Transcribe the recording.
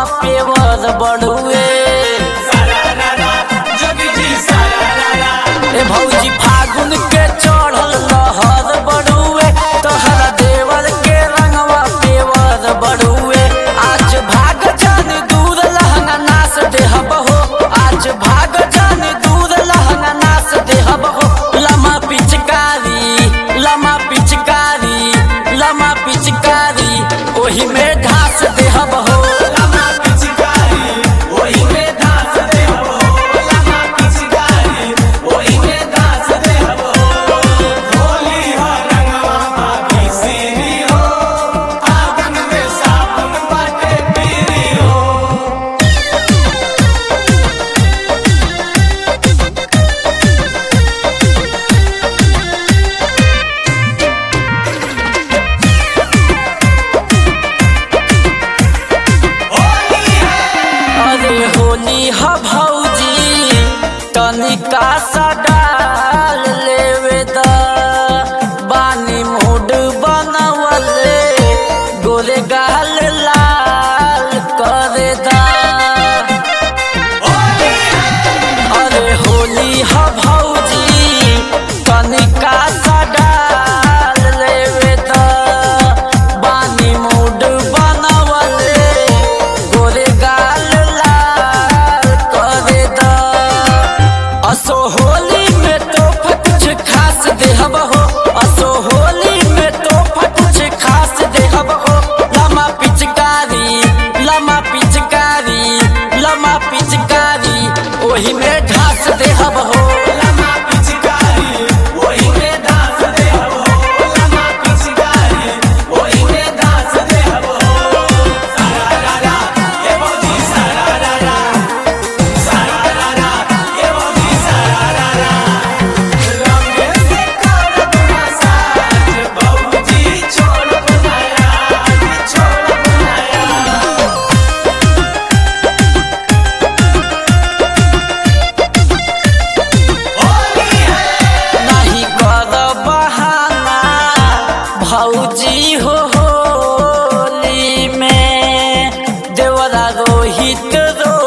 pure बढ़ुए ए भौजी फागुन के चढ़ल लहर बढ़ुए तोहरा देवर के रंगवा पेवर बढ़ुए आज भाग जान दूर लहंगा नास देहब हो आज भाग जान दूर लहंगा नास देहब हो लमा पिचकारी लमा पिचकारी लमा पिचकारी ओही में ढास देहब हो अरे होली ह भौजी तनिका सा डाल लेवे द बानी मूड बनवले गोरे गाल लाल करे दा अरे होली ह भौजी तनिका सा डाल लेवे द बानी मूड बनवले गोरे गाल लाल करे दा असो होली में तो कुछ खास देहब हो असो होली में तो कुछ खास देहब हो लमा पिचकारी लमा पिचकारी लमा पिचकारी ओही में ढास देहब हो नहीं कर बहाना भौजी हो होली में देवरा रोहित रो